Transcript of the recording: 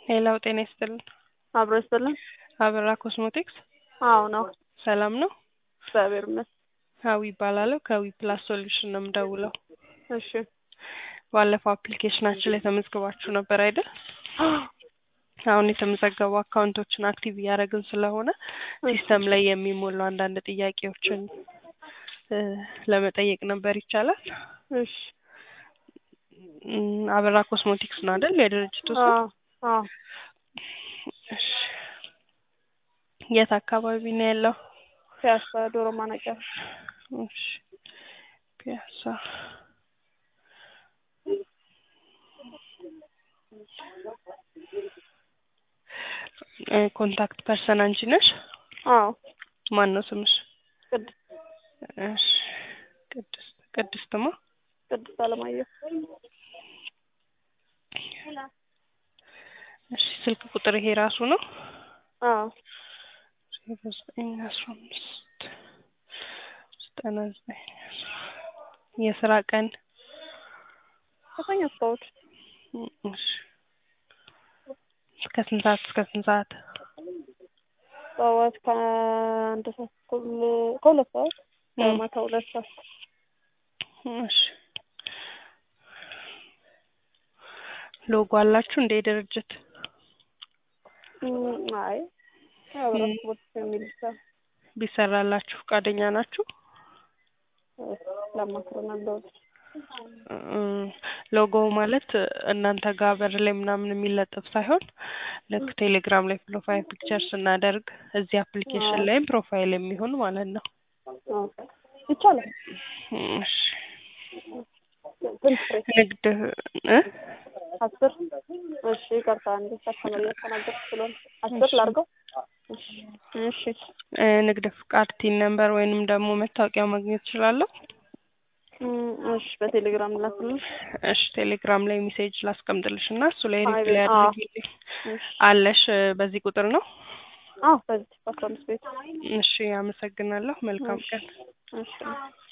ሄላው ጤና ይስጥልን። አብሮ ይስጥልን። አበራ ኮስሞቲክስ አዎ ነው። ሰላም ነው? እግዚአብሔር ይመስገን። ሀዊ ይባላለሁ። ከዊ ፕላስ ሶሉሽን ነው የምደውለው። እሺ ባለፈው አፕሊኬሽናችን ላይ ተመዝግባችሁ ነበር አይደል? አሁን የተመዘገቡ አካውንቶችን አክቲቭ እያደረግን ስለሆነ ሲስተም ላይ የሚሞሉ አንዳንድ ጥያቄዎችን እ ለመጠየቅ ነበር። ይቻላል? እሺ እም፣ አበራ ኮስሞቲክስ ነው አይደል የድርጅቱ ስም? አዎ አዎ እሺ የት አካባቢ ነው ያለው? ፒያሳ ዶሮ ማነቂያ እሺ ፒያሳ እ ኮንታክት ፐርሰን አንቺ ነሽ? አዎ ማን ነው ስምሽ? ቅድስት እሺ ቅድስት ቅድስትማ ቅድስት አለማየሁ እሺ ስልክ ቁጥር ይሄ ራሱ ነው? አዎ ዜሮ ዘጠኝ አስራ አምስት ዘጠና ዘጠኝ የስራ ቀን ከሰኞ እስከ እሑድ እሺ እስከ ስንት ሰዓት እስከ ስንት ሰዓት? ጠዋት ከአንድ ሰዓት ተኩል ከሁለት ሰዓት ከማታ ሁለት ሰዓት እሺ ሎጎ አላችሁ እንደ ድርጅት? እም፣ አይ አብራ ስፖርት የሚል ብቻ ቢሰራላችሁ ፈቃደኛ ናችሁ? ለማክሮ ነበር እም፣ ሎጎው ማለት እናንተ ጋር በር ላይ ምናምን የሚለጠፍ ሳይሆን ልክ ቴሌግራም ላይ ፕሮፋይል ፒክቸር ስናደርግ እዚህ አፕሊኬሽን ላይም ፕሮፋይል የሚሆን ማለት ነው። ይቻላል። እሺ ስንት ፍሬ? ንግድ እ አስር እሺ ይቅርታ እንደ ከስተመር እያስተናገድኩ ስለሆነ አስር ላድርገው እሺ እሺ እ ንግድ ፍቃድ ቲን ነምበር ወይንም ደግሞ መታወቂያ ማግኘት እችላለሁ? እም፣ እሺ በቴሌግራም ላክልኝ። እሺ ቴሌግራም ላይ ሜሴጅ ላስቀምጥልሽ እና እሱ ላይ አይ፣ ሪፕላይ አዎ። አድርጊልኝ። እሺ አለሽ እ በዚህ ቁጥር ነው? አዎ በዚህ በአስራ አምስት ቤት እሺ አመሰግናለሁ። መልካም ቀን። እሺ